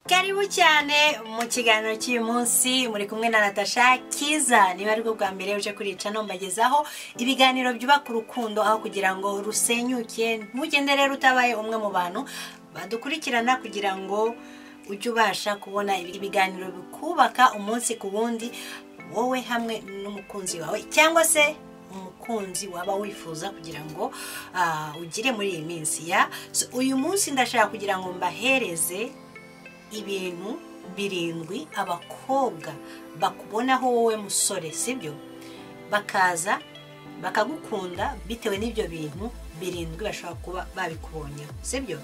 karibu cyane mu kiganiro cy'uyu munsi muri kumwe na natasha kiza niba ari bwo bwa mbere uje kurica ntumbagezaho ibiganiro byubaka urukundo aho kugira ngo rusenyuke ntugende rero utabaye umwe mu bantu badukurikirana kugira ngo ujye ubasha kubona ibiganiro bikubaka umunsi ku wundi wowe hamwe n'umukunzi wawe cyangwa se umukunzi waba wifuza kugira ngo ah, ugire muri iyi minsi ya So, uyu munsi ndashaka kugira ngo mbahereze ibintu birindwi abakobwa bakubonaho wowe musore sibyo bakaza bakagukunda bitewe n'ibyo bintu birindwi bashobora kuba babikubonyeho sibyo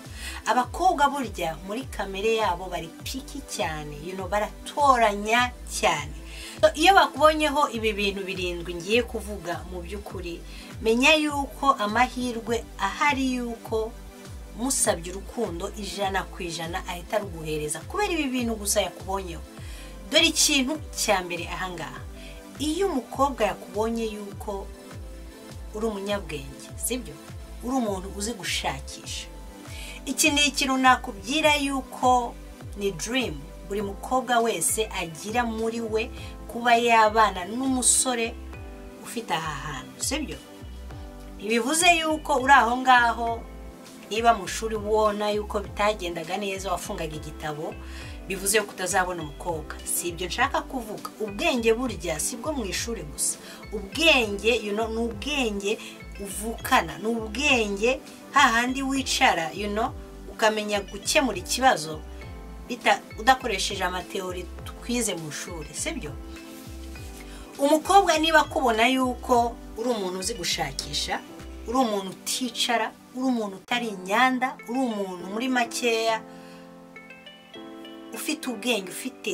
abakobwa burya muri kamere yabo bari piki cyane you know, baratoranya cyane So, iyo bakubonyeho ibi bintu birindwi ngiye kuvuga mu by'ukuri menya yuko amahirwe ahari yuko musabye urukundo ijana ku ijana ahita aruguhereza kubera ibi bintu gusa yakubonyeho dore ikintu cya mbere ahangaha iyo umukobwa yakubonye yuko uri umunyabwenge sibyo uri umuntu uzi gushakisha iki ni ikintu nakubwira yuko ni dirimu buri mukobwa wese agira muri we kuba yabana n'umusore ufite aha hantu sibyo ntibivuze yuko uri aho ngaho niba mu shuri ubona yuko bitagendaga neza wafungaga igitabo bivuze yuko utazabona umukobwa si ibyo nshaka kuvuga ubwenge burya si bwo mu ishuri gusa ubwenge you know, ni ubwenge uvukana ni ubwenge hahandi wicara you know, ukamenya gukemura ikibazo bita- udakoresheje amateori twize mu ishuri sibyo umukobwa niba akubona yuko uri umuntu uzi gushakisha uri umuntu uticara uri umuntu utari inyanda uri umuntu muri makeya ufite ubwenge ufite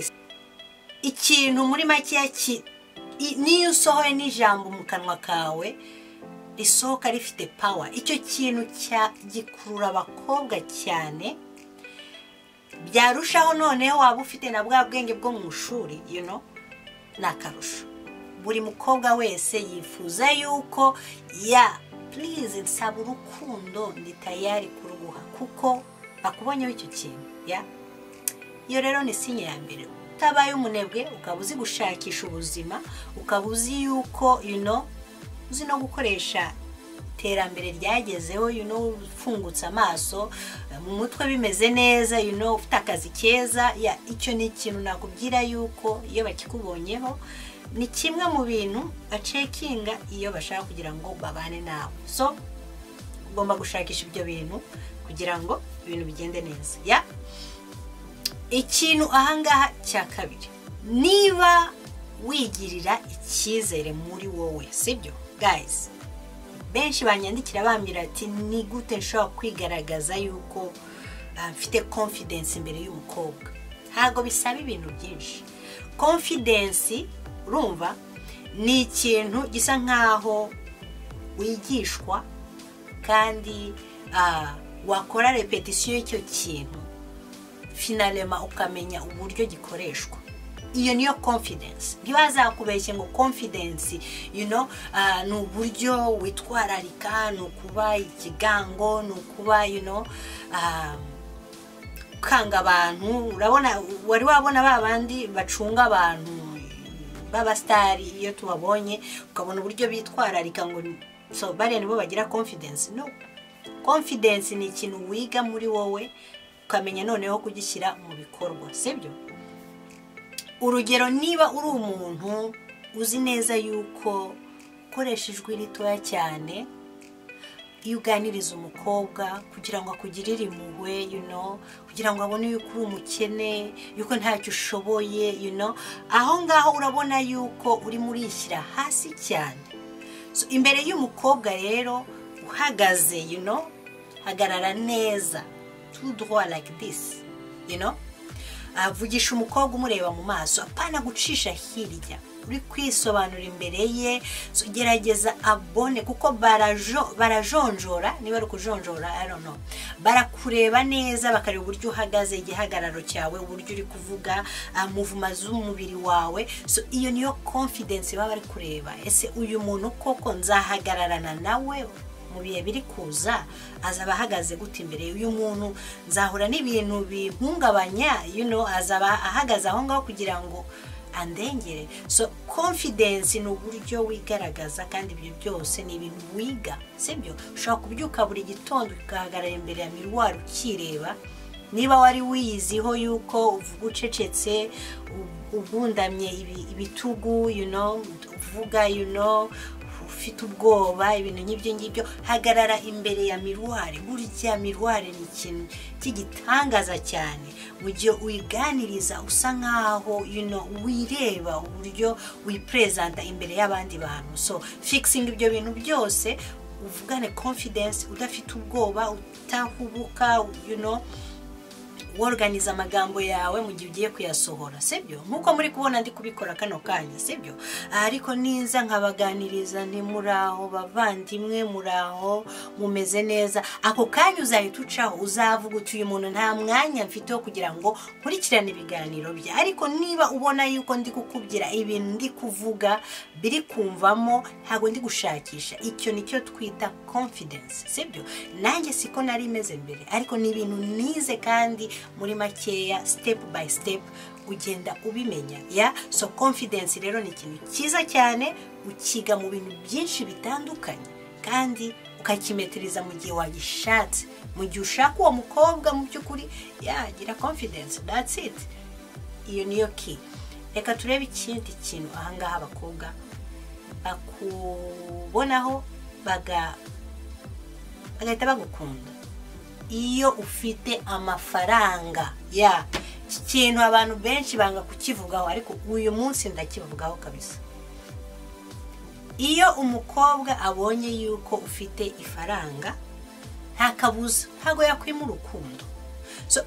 ikintu muri makeya ki- i- niyo usohoye n'ijambo mu kanwa kawe risohoka rifite pawa icyo kintu cya- gikurura abakobwa cyane byarushaho noneho waba ufite na bwa bwenge bwo mu ishuri you know, ni akarusho buri mukobwa wese yifuza yuko ya purize nsaba urukundo ndi tayari kuruguha kuko akubonyeho icyo kintu ya iyo rero ni sinye ya mbere utabaye umunebwe ukaba uzi gushakisha ubuzima ukaba uzi yuko you know, uzi no gukoresha iterambere ryagezeho you know, ufungutse amaso mu mutwe bimeze neza you know, ufite akazi keza ya icyo ni ikintu nakubwira yuko iyo bakikubonyeho ni kimwe mu bintu bacekinga iyo bashaka kugira ngo babane nawe so ugomba gushakisha ibyo bintu kugira ngo ibintu bigende neza ya ikintu ahangaha cya kabiri niba wigirira icyizere muri wowe sibyo gayizi benshi banyandikira bambwira ati ni gute nshobora kwigaragaza yuko ah, mfite confidence imbere y'umukobwa ntabwo bisaba ibintu byinshi confidence urumva ni ikintu gisa nk'aho wigishwa kandi ah, wakora repetisiyo y'icyo kintu finalema ukamenya uburyo gikoreshwa iyo niyo confidence ntibazakubeshye ngo confidence you know, ah, ni uburyo witwararika ni ukuba ikigango ni ukuba you know, ah, ukanga abantu urabona wari wabona ba bandi bacunga abantu b'abasitari iyo tubabonye ukabona uburyo bitwararika ngo so bariya nibo bagira confidence no confidence ni ikintu wiga muri wowe ukamenya noneho kugishyira mu bikorwa sibyo urugero niba uri umuntu uzi neza yuko ukoresha ijwi ritoya cyane iyo uganiriza umukobwa kugira ngo akugirire impuhwe you know, kugira ngo abone yuko uri umukene yuko ntacyo ushoboye you know. aho ngaho urabona yuko urimo urishyira hasi cyane So, imbere y'umukobwa rero uhagaze you know, hagarara neza tout droit like this you know? avugisha umukobwa umureba mu maso apana gucisha hirya uri kwisobanura imbere ye so gerageza abone kuko barajo- barajonjora niba ari ukujonjora I don't know. barakureba neza bakareba uburyo uhagaze igihagararo cyawe uburyo uri kuvuga ah, muvuma z'umubiri wawe so iyo niyo confidence baba bari kureba ese uyu muntu koko nzahagararana nawe mu mu bihe biri kuza azaba ahagaze gute imbere y'uyu muntu nzahura n'ibintu bihungabanya yuno azaba ahagaze aho ngaho kugira ngo andengere so confidence ni uburyo wigaragaza kandi ibyo byose ni ibintu wiga sibyo ushobora kubyuka buri gitondo ugahagarara imbere ya miruwari ukireba niba wari wiyiziho yuko uvuga ucecetse ugundamye ibitugu uvuga ufite ubwoba ibintu nk'ibyo ngibyo hagarara imbere ya miruwari burya miruwari ni ikintu cy'igitangaza cyane mu gihe uyiganiriza usa nkaho wireba uburyo wiperezanta imbere y'abandi bantu so fikisinga ibyo bintu byose uvugane confidence udafite ubwoba utahubuka woruganiza amagambo yawe mu gihe ugiye kuyasohora sibyo nk'uko muri kubona ndi kubikora kano kanya sibyo ariko niza nkabaganiriza nti muraho bavandimwe muraho mumeze neza ako kanya uzahita ucaho uzavuga uti uyu muntu nta mwanya mfite wo kugira ngo nkurikirane ibiganiro bye ariko niba ubona yuko ndi kukubwira ibintu ndi kuvuga biri kumvamo ntabwo ndi gushakisha icyo nicyo twita confidence sibyo nanjye siko nari imeze mbere ariko ni ibintu nize kandi muri makeya step by step ugenda ubimenya ya so confidence rero ni ikintu cyiza cyane ukiga mu bintu byinshi bitandukanye kandi ukakimetiriza mu gihe wagishatse mu gihe ushaka uwo mukobwa mu by'ukuri yagira confidence that's it iyo niyo ki reka turebe ikindi kintu ahangaha abakobwa bakubonaho bagahita bagukunda iyo ufite amafaranga ya iki kintu abantu benshi banga kukivugaho ariko uyu munsi ndakivugaho kabisa iyo umukobwa abonye yuko ufite ifaranga nta kabuza ntabwo yakwima urukundo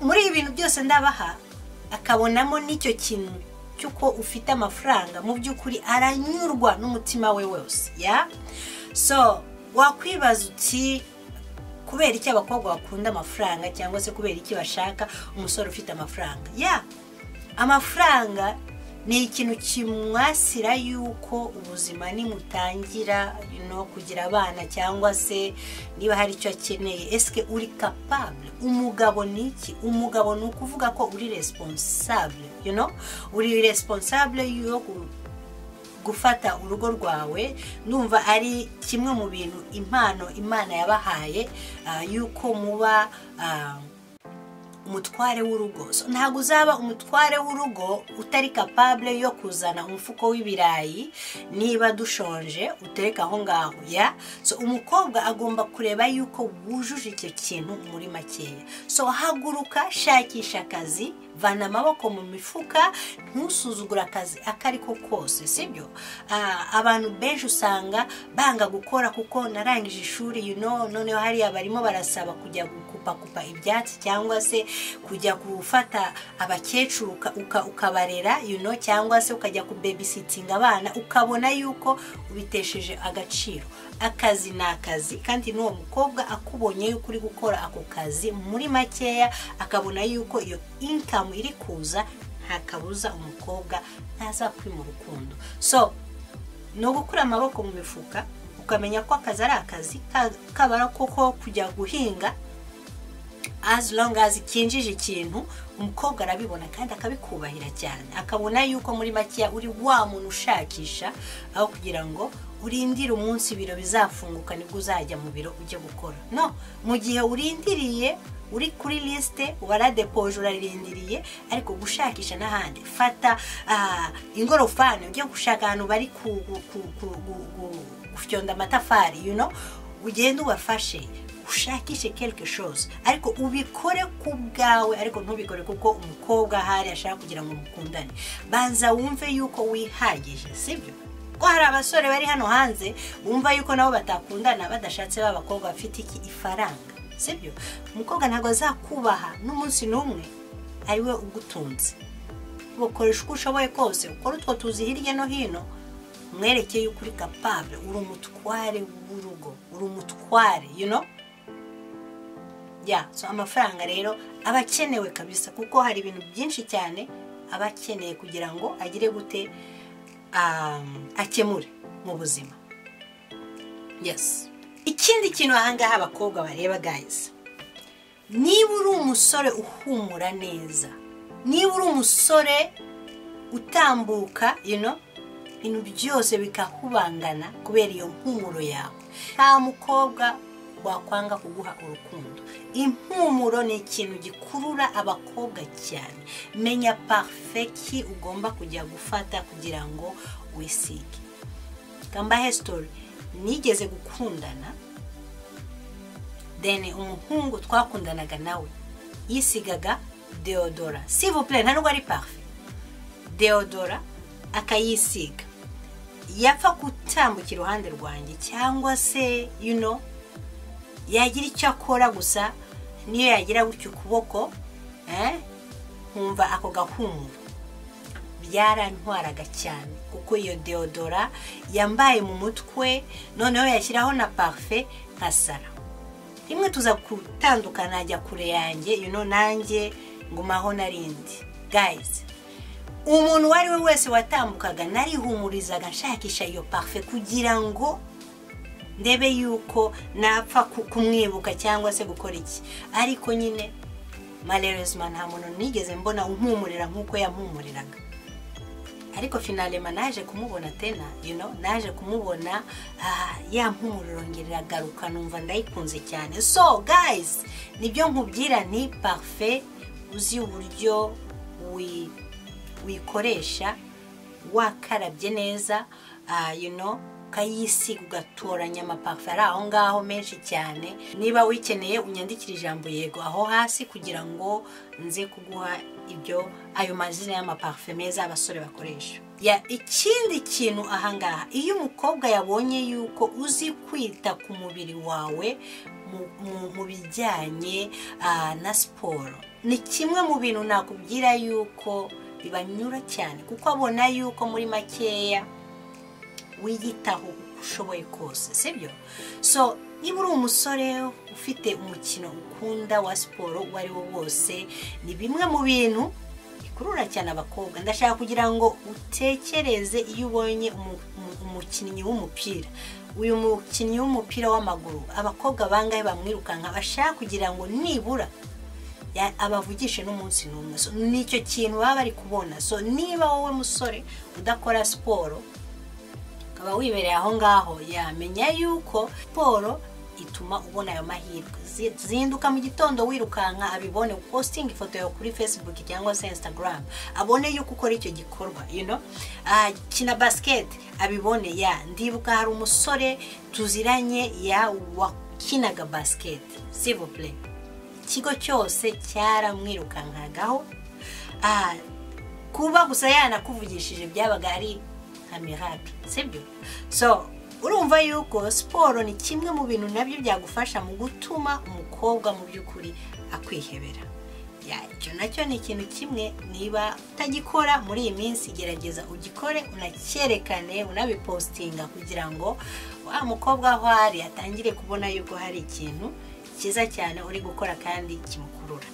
muri ibi bintu byose ndabaha akabonamo n'icyo kintu cy'uko ufite amafaranga mu by'ukuri aranyurwa n'umutima we wose ya so wakwibaza uti kubera iki abakobwa bakunda amafaranga cyangwa se kubera iki bashaka umusore ufite amafaranga ya amafaranga ni ikintu kimwasira yuko ubuzima nimutangira no kugira abana cyangwa se niba hari icyo akeneye esike uri kapabure umugabo ni iki umugabo ni ukuvuga ko uri responsable you know uri responsable yo gufata urugo rwawe numva ari kimwe mu bintu impano imana yabahaye yuko muba umutware w'urugo ntabwo uzaba umutware w'urugo utari kapabure yo kuzana umufuko w'ibirayi niba dushonje utereka aho ngaho ya so umukobwa agomba kureba yuko wujuje icyo kintu muri makeya so haguruka shakisha akazi vana amaboko mu mifuka ntusuzugura akazi ako ari ko kose sibyo abantu benshi usanga banga gukora kuko narangije ishuri noneho hariya barimo barasaba kujya gukupakupa ibyatsi cyangwa se kujya gufata abakecuru ukabarera cyangwa se ukajya kubebisitinga abana ukabona yuko ubitesheje agaciro akazi ni akazi kandi n'uwo mukobwa akubonye yuko uri gukora ako kazi muri makeya akabona yuko iyo inkamu iri kuza nta kabuza umukobwa ntazakwima urukundo so ni ugukura amaboko mu mifuka ukamenya ko akazi ari akazi kabara koko kujya guhinga as long as kinjije ikintu umukobwa arabibona kandi akabikubahira cyane akabona yuko muri makeya uri wa muntu ushakisha aho kugira ngo urindire umunsi ibiro bizafunguka nibwo uzajya mu biro ujya gukora no mu gihe urindiriye uri kuri lisite waradepoje urarindiriye ariko gushakisha n'ahandi fata ingorofani ujya gushaka ahantu bari gufyonda amatafari ugenda ubafashe ushakishe quelque chose ariko ubikore ku bwawe ariko ntubikore kuko umukobwa ahari ashaka kugira ngo mukundane banza wumve yuko wihagije sibyo ko hari abasore bari hano hanze bumva yuko nabo batakundana badashatse ba bakobwa bafite iki ifaranga sibyo umukobwa ntabwo azakubaha n'umunsi n'umwe ari we ugutunze ukoresha uko ushoboye kose ukora utwo tuzi hirya no hino mwerekeye yuko uri kapabure uri umutware w'urugo uri umutware you know ya so amafaranga rero aba akenewe kabisa kuko hari ibintu byinshi cyane aba akeneye kugira ngo agire gute akemure mu buzima yes ikindi kintu ahangaha abakobwa bareba gayizi niba uri umusore uhumura neza niba uri umusore utambuka ino ibintu byose bikakubangana kubera iyo mpumuro yawe nta mukobwa wakwanga kuguha urukundo impumuro ni ikintu gikurura abakobwa cyane menya parfeki ugomba kujya gufata kugira ngo wisige gambahe sitori nigeze gukundana deni umuhungu twakundanaga nawe yisigaga deodora sivupure nta nubwo ari parufe deodora akayisiga yapfa gutambukira iruhande rwanjye cyangwa se yuno yagira icyo akora gusa niyo yagira gutya ukuboko nkumva ako gahumuro byarantwaraga cyane kuko iyo deodora yambaye mu mutwe noneho yashyiraho na parufe nka sara rimwe tuza gutandukana ajya kure yanjye yuno nanjye ngumaho narindi gayizi umuntu uwo ari we wese watambukaga narihumurizaga nshakisha iyo parufe kugira ngo ndebe yuko napfa kumwibuka cyangwa se gukora iki ariko nyine marerezima nta muntu nigeze mbona umpumurira nk'uko yampumuriraga ariko finalema naje kumubona tena yuno naje kumubona ya mpumuriro ngeragaruka numva ndayikunze cyane so gayizi nibyo nkubwira ni parufe uzi uburyo wikoresha wakarabye neza yuno ukayisiga ugatoranya amaparufe ari aho ngaho menshi cyane niba wikeneye unyandikire ijambo yego aho hasi kugira ngo nze kuguha ibyo ayo mazina y'amaparufe meza abasore bakoresha ikindi kintu ahangaha iyo umukobwa yabonye yuko uzi kwita ku mubiri wawe mu bijyanye na siporo ni kimwe mu bintu nakubwira yuko bibanyura cyane kuko abona yuko muri makeya wiyitaho uko ushoboye kose sibyo so niba uri umusore ufite umukino ukunda wa siporo uwo ari wo wose ni bimwe mu bintu bikurura cyane abakobwa ndashaka kugira ngo utekereze iyo ubonye umukinnyi w'umupira uyu mukinnyi w'umupira w'amaguru abakobwa bangahe bamwirukanka bashaka kugira ngo nibura abavugishe n'umunsi n'umwe so nicyo kintu baba bari kubona so niba wowe musore udakora siporo ukaba wibereye aho ngaho yamenya yuko siporo ituma ubona ayo mahirwe zinduka mu gitondo wirukanka abibone upositinga ifoto yawe kuri facebook cyangwa se instagram abone yuko ukora icyo gikorwa kina basiketi abibone ya ndibuka hari umusore tuziranye ya wakinaga basiketi sivupure ikigo cyose cyaramwirukankagaho kuba gusa yanakuvugishije byabaga ari mirage sibyo so urumva yuko siporo ni kimwe mu bintu nabyo byagufasha mu gutuma umukobwa mu by'ukuri akwihebera icyo nacyo ni ikintu kimwe niba utagikora muri iyi minsi gerageza ugikore unacyerekane unabipositinga kugira ngo wa mukobwa aho ari atangire kubona yuko hari ikintu cyiza cyane uri gukora kandi kimukurura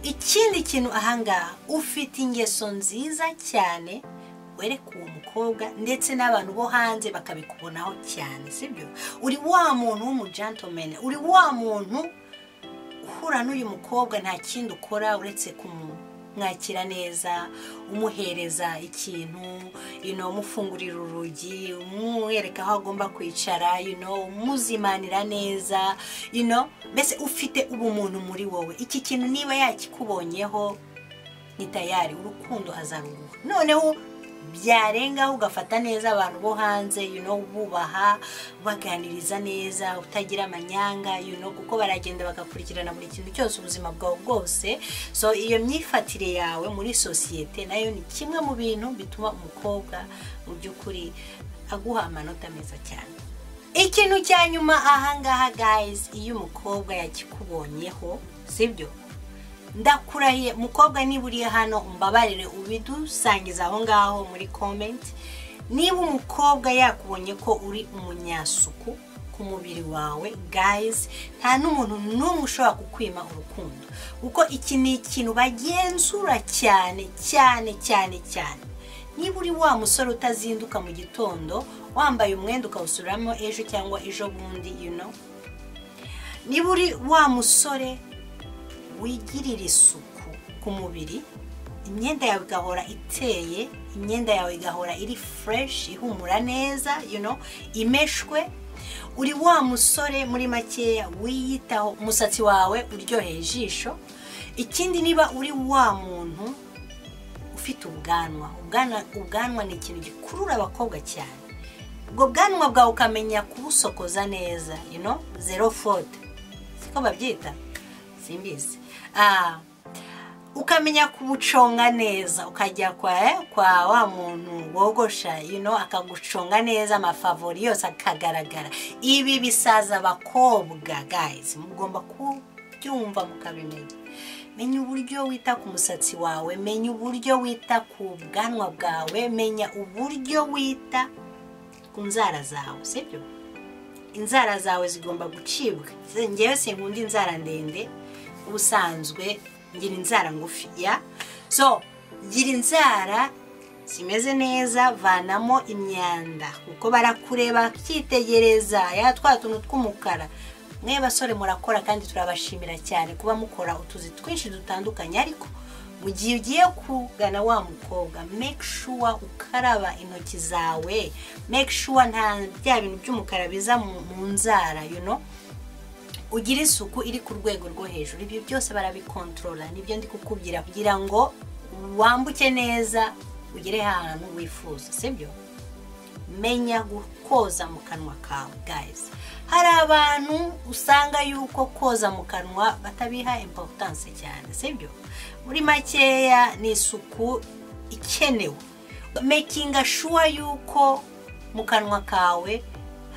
ikindi kintu ahangaha ufite ingeso nziza cyane wereka uwo mukobwa ndetse n'abantu bo hanze bakabikubonaho cyane sibyo uri wa muntu w'umujantomene uri wa muntu uhura n'uyu mukobwa nta kindi ukora uretse kumwakira neza umuhereza ikintu umufungurira urugi umwereka aho agomba kwicara umuzimanira neza mbese ufite ubumuntu muri wowe iki kintu niba yakikubonyeho ni tayari urukundo azaruguha noneho byarengaho ugafata neza abantu bo hanze bubaha baganiriza neza utagira amanyanga kuko baragenda bagakurikirana buri kintu cyose ubuzima bwawe bwose so iyo myifatire yawe muri sosiyete nayo ni kimwe mu bintu bituma umukobwa mu by'ukuri aguha amanota meza cyane ikintu cya nyuma ahangaha gayizi iyo umukobwa yakikubonyeho sibyo ndakurahiye mukobwa niba uri hano umbabarire ubidusangiza aho ngaho muri komenti niba umukobwa yakubonye ko uri umunyasuku ku mubiri wawe gayizi nta n'umuntu n'umwe ushobora kukwima urukundo kuko iki ni ikintu bagenzura cyane cyane cyane cyane niba uri wa musore utazinduka mu gitondo wambaye umwenda ukawusuramo ejo cyangwa ejo bundi you know niba uri wa musore wigirira isuku ku mubiri imyenda yawe igahora iteye imyenda yawe igahora iri fureshi ihumura neza you know imeshwe uri wa musore muri makeya wiyitaho umusatsi wawe uryoheye ijisho ikindi niba uri wa muntu ufite ubwanwa ubwanwa ni ikintu gikurura abakobwa cyane ubwo bwanwa bwawe ukamenya kubusokoza neza ino zero fode siko babyita simbizi ukamenya kubuconga neza ukajya kwa wa muntu wogosha ino akaguconga neza amafavori yose akagaragara ibi bisaza abakobwa gayizi mugomba kubyumva mukabimenya menya uburyo wita ku musatsi wawe menya uburyo wita ku bwanwa bwawe menya uburyo wita ku nzara zawe sibyo inzara zawe zigomba gucibwa ngewe sinkunda inzara ndende ubusanzwe ngira inzara ngufiya so gira inzara zimeze neza vanamo imyanda kuko barakureba bakitegereza ya twa tuntu tw'umukara mwe basore murakora kandi turabashimira cyane kuba mukora utuzi twinshi dutandukanye ariko mu gihe ugiye kugana wa mukobwa make sure ukaraba intoki zawe make sure nta bya bintu by'umukara biza mu nzara you know ugira isuku iri ku rwego rwo hejuru ibyo byose barabikontorora nibyo ndi kukubwira kugira ngo wambuke neza ugere ahantu wifuza sibyo menya koza mu kanwa kawe gayizi hari abantu usanga yuko koza mu kanwa batabiha imporutanse cyane sibyo muri makeya ni isuku ikenewe mekinga shuwa yuko mu kanwa kawe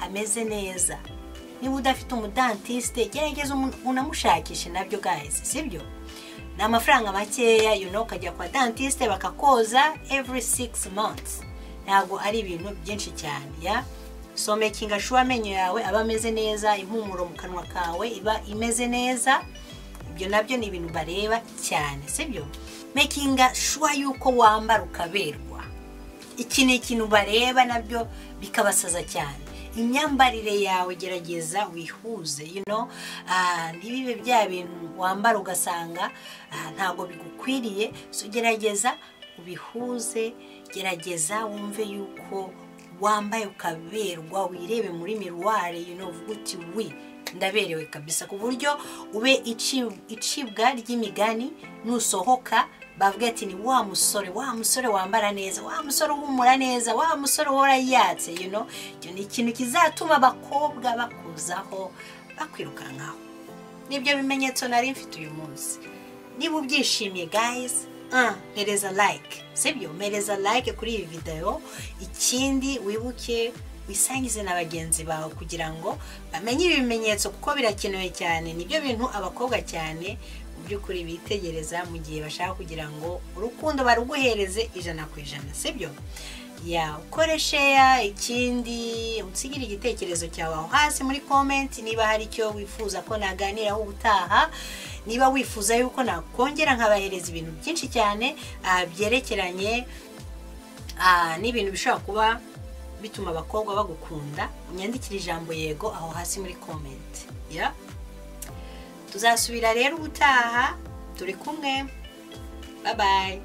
hameze neza niba udafite umudantisite gerageza unamushakishe nabyo guys sibyo ni amafaranga makeya yuno ukajya kwa dantisite bakakoza every six months ntabwo ari ibintu byinshi cyane ya so making sure amenyo yawe aba ameze neza impumuro mu kanwa kawe iba imeze neza ibyo nabyo ni ibintu bareba cyane sibyo making sure yuko wambara ukaberwa iki ni ikintu bareba nabyo bikabasaza cyane imyambarire yawe gerageza wihuze ino ntibibe bya bintu wambara ugasanga ntabwo bigukwiriye gerageza ubihuze gerageza wumve yuko wambaye ukaberwa wirebe muri miruwari ino uvuga uti wi ndaberewe kabisa ku buryo ube icibwa ry'imigani nusohoka bavuga ati ni wa musore wa musore wambara neza wa musore uhumura neza wa musore uhora yatse you know icyo ni ikintu kizatuma abakobwa bakuzaho bakwirukankaho nibyo bimenyetso nari mfite uyu munsi niba ubyishimiye guys mpereza like sibyo mpereza like kuri iyi videwo ikindi wibuke wisangize na bagenzi bawe kugira ngo bamenye ibimenyetso kuko birakenewe cyane nibyo bintu abakobwa cyane by'ukuri bitegereza mu gihe bashaka kugira ngo urukundo baruguhereze ijana ku ijana sibyo ya ukoresheya ikindi unsigire igitekerezo cyawe aho hasi muri komenti niba hari icyo wifuza ko naganiraho ubutaha niba wifuza yuko nakongera nkabahereza ibintu byinshi cyane byerekeranye n'ibintu bishobora kuba bituma abakobwa bagukunda unyandikire ijambo yego aho hasi muri komenti ya tuzasubira rero ubutaha turi kumwe babaye